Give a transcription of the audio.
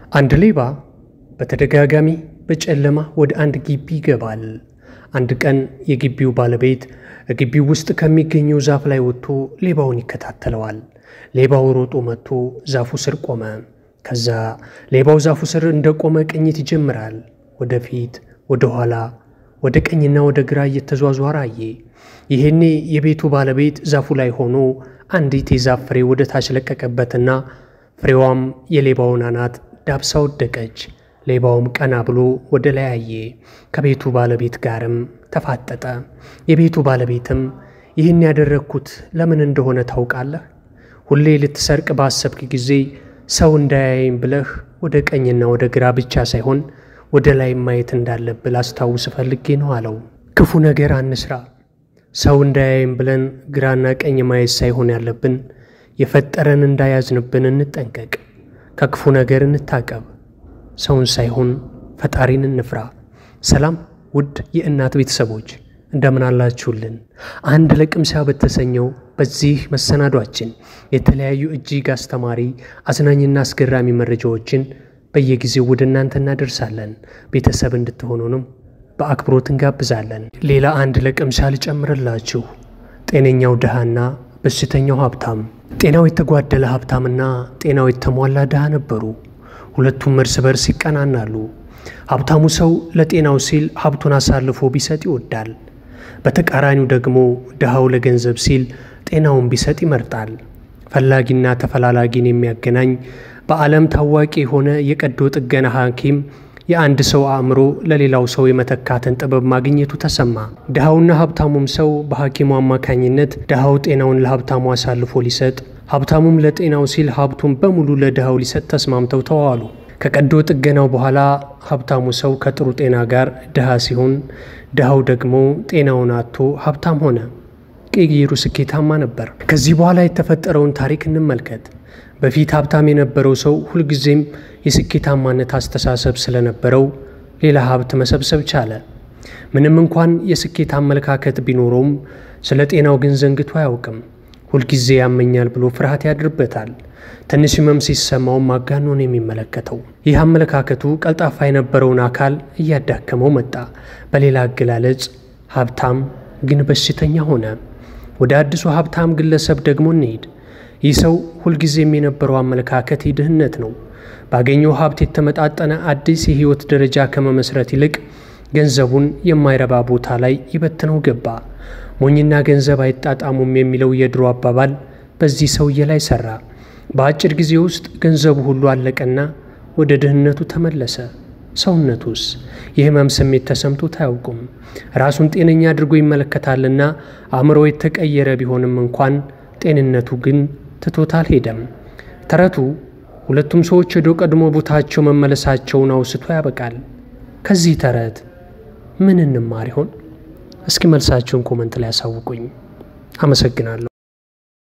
አንድ ሌባ በተደጋጋሚ በጨለማ ወደ አንድ ግቢ ይገባል። አንድ ቀን የግቢው ባለቤት ግቢው ውስጥ ከሚገኘው ዛፍ ላይ ወጥቶ ሌባውን ይከታተለዋል። ሌባው ሮጦ መጥቶ ዛፉ ስር ቆመ። ከዛ ሌባው ዛፉ ስር እንደቆመ ቅኝት ይጀምራል። ወደፊት፣ ወደ ኋላ፣ ወደ ቀኝና ወደ ግራ እየተዟዟረ አየ። ይሄኔ የቤቱ ባለቤት ዛፉ ላይ ሆኖ አንዲት የዛፍ ፍሬ ወደ ታች ለቀቀበትና ፍሬዋም የሌባውን አናት ዳብሳ ወደቀች። ሌባውም ቀና ብሎ ወደ ላይ አየ። ከቤቱ ባለቤት ጋርም ተፋጠጠ። የቤቱ ባለቤትም ይህን ያደረግኩት ለምን እንደሆነ ታውቃለህ? ሁሌ ልትሰርቅ ባሰብክ ጊዜ ሰው እንዳያየኝ ብለህ ወደ ቀኝና ወደ ግራ ብቻ ሳይሆን ወደ ላይ ማየት እንዳለብህ ላስታውስ ፈልጌ ነው አለው። ክፉ ነገር አንስራ። ሰው እንዳያየን ብለን ግራና ቀኝ ማየት ሳይሆን ያለብን የፈጠረን እንዳያዝንብን እንጠንቀቅ። ከክፉ ነገር እንታቀብ። ሰውን ሳይሆን ፈጣሪን እንፍራ። ሰላም ውድ የእናት ቤተሰቦች እንደምን አላችሁልን? አንድ ለቅምሻ በተሰኘው በዚህ መሰናዷችን የተለያዩ እጅግ አስተማሪ አዝናኝና አስገራሚ መረጃዎችን በየጊዜው ወደ እናንተ እናደርሳለን። ቤተሰብ እንድትሆኑንም በአክብሮት እንጋብዛለን። ሌላ አንድ ለቅምሻ ልጨምርላችሁ። ጤነኛው ድሃና በሽተኛው ሀብታም። ጤናው የተጓደለ ሀብታምና ጤናው የተሟላ ድሃ ነበሩ። ሁለቱም እርስ በርስ ይቀናናሉ። ሀብታሙ ሰው ለጤናው ሲል ሀብቱን አሳልፎ ቢሰጥ ይወዳል። በተቃራኒው ደግሞ ድሃው ለገንዘብ ሲል ጤናውን ቢሰጥ ይመርጣል። ፈላጊና ተፈላላጊን የሚያገናኝ በዓለም ታዋቂ የሆነ የቀዶ ጥገና ሐኪም የአንድ ሰው አእምሮ ለሌላው ሰው የመተካትን ጥበብ ማግኘቱ ተሰማ። ድሃውና ሀብታሙም ሰው በሐኪሙ አማካኝነት ድሃው ጤናውን ለሀብታሙ አሳልፎ ሊሰጥ፣ ሀብታሙም ለጤናው ሲል ሀብቱን በሙሉ ለድሃው ሊሰጥ ተስማምተው ተዋሉ። ከቀዶ ጥገናው በኋላ ሀብታሙ ሰው ከጥሩ ጤና ጋር ድሃ ሲሆን፣ ድሃው ደግሞ ጤናውን አጥቶ ሀብታም ሆነ። ቅይሩ ስኬታማ ነበር። ከዚህ በኋላ የተፈጠረውን ታሪክ እንመልከት። በፊት ሀብታም የነበረው ሰው ሁልጊዜም የስኬታማነት አስተሳሰብ ስለነበረው ሌላ ሀብት መሰብሰብ ቻለ። ምንም እንኳን የስኬት አመለካከት ቢኖረውም ስለ ጤናው ግን ዘንግቶ አያውቅም። ሁልጊዜ ያመኛል ብሎ ፍርሃት ያድርበታል። ትንሽ ህመም ሲሰማውም አጋኖ ነው የሚመለከተው። ይህ አመለካከቱ ቀልጣፋ የነበረውን አካል እያዳከመው መጣ። በሌላ አገላለጽ ሀብታም ግን በሽተኛ ሆነ። ወደ አዲሱ ሀብታም ግለሰብ ደግሞ እንሄድ። ይህ ሰው ሁልጊዜም የነበረው አመለካከት የድህነት ነው። ባገኘው ሀብት የተመጣጠነ አዲስ የህይወት ደረጃ ከመመስረት ይልቅ ገንዘቡን የማይረባ ቦታ ላይ ይበትነው ገባ። ሞኝና ገንዘብ አይጣጣሙም የሚለው የድሮ አባባል በዚህ ሰውዬ ላይ ሰራ። በአጭር ጊዜ ውስጥ ገንዘቡ ሁሉ አለቀና ወደ ድህነቱ ተመለሰ። ሰውነቱስ የህመም ስሜት ተሰምቶት አያውቁም። ራሱን ጤነኛ አድርጎ ይመለከታልና አእምሮ የተቀየረ ቢሆንም እንኳን ጤንነቱ ግን ትቶት አልሄደም። ተረቱ ሁለቱም ሰዎች ወደ ቀድሞ ቦታቸው መመለሳቸውን አውስቶ ያበቃል። ከዚህ ተረት ምን እንማር ይሆን? እስኪ መልሳችሁን ኮመንት ላይ ያሳውቁኝ። አመሰግናለሁ።